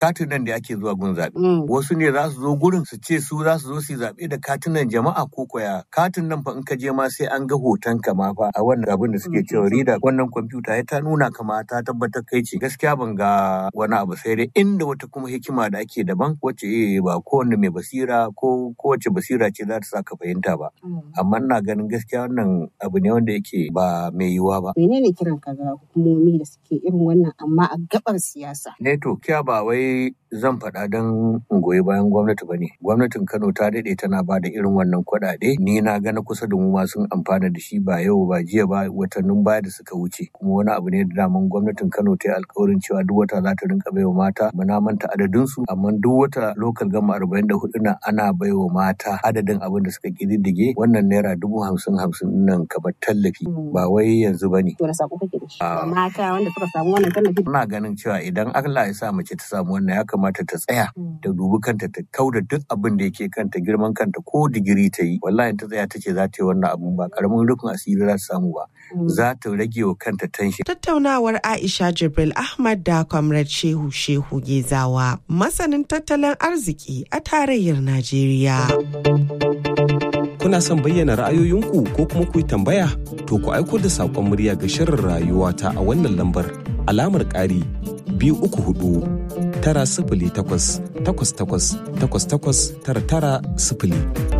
katunan da ake zuwa gun zaɓe. Wasu ne za su zo gurin su ce su za su zo su zaɓe da katunan jama'a ko koya. Katin nan fa in ka je ma sai an ga hoton ka ma fa a wannan abin da suke cewa rida wannan kwamfuta ya ta nuna kama ta tabbatar kai ce. Gaskiya ban ga wani abu sai dai inda wata kuma hikima da ake daban wacce eh ba kowanne mai basira ko kowace basira ce za ta sa ka fahimta ba. Amma ina ganin gaskiya wannan abu ne wanda yake ba mai yiwuwa ba. Menene kiran ka ga hukumomi da suke irin wannan amma a gabar siyasa? Ne to kiya ba wai zan faɗa don in goyi bayan gwamnati ba ne. Gwamnatin Kano ta daɗe tana ba da irin wannan kuɗaɗe. Ni na ga na kusa da mu ma sun amfana da shi ba yau ba jiya ba watannin baya da suka wuce. Kuma wani abu ne da daman gwamnatin Kano ta yi alkawarin cewa duk wata za ta rinka baiwa mata. Muna manta adadin su amma duk wata lokal gama arba'in da hudu na ana baiwa mata adadin abin da suka ƙididdige wannan naira dubu hamsin hamsin nan kamar tallafi ba wai yanzu ba ne. Wani sako kake da shi? Mata wanda suka samu wannan tallafi. Ina ganin cewa idan Allah ya sa mace ta samu wannan ya kamata ta tsaya ta dubi kanta ta kauda duk abin da yake kanta girman kanta ko digiri ta yi wallahi ta tsaya ta ce za ta yi wannan abun ba karamin rufin asiri za ta samu ba za ta rage wa kanta tension. Tattaunawar Aisha Jibril Ahmad da Comrade Shehu Shehu Gezawa masanin tattalin arziki a tarayyar Najeriya. Kuna son bayyana ra'ayoyinku ko kuma ku yi tambaya? To ku aiko da saƙon murya ga shirin rayuwa ta a wannan lambar alamar ƙari biyu uku hudu tara sifili takwas takwas takwas takwas takwas tara tara sifili.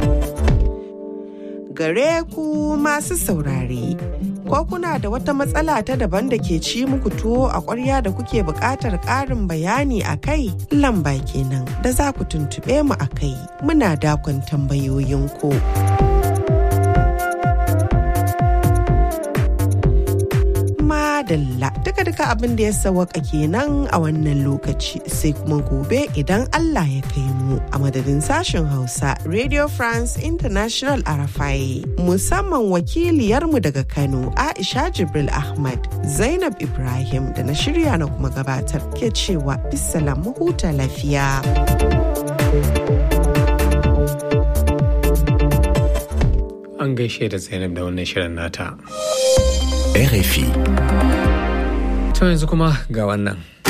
Gare ku masu saurare, ko kuna da wata matsala ta daban da ke ci muku tuwo a ƙwarya da kuke buƙatar ƙarin bayani a kai lamba kenan da za ku tuntuɓe mu a kai muna dakon tambayoyinku. madalla duka duka abin da ya sawaka kenan a wannan lokaci sai kuma gobe idan Allah ya kai mu a madadin sashen Hausa Radio France International Arafai musamman wakiliyarmu daga Kano Aisha Jibril Ahmad Zainab Ibrahim da na shirya na kuma gabatar ke cewa bisalam huta lafiya. An gaishe da Zainab da wannan shirin nata. RFI. To yanzu kuma ga wannan.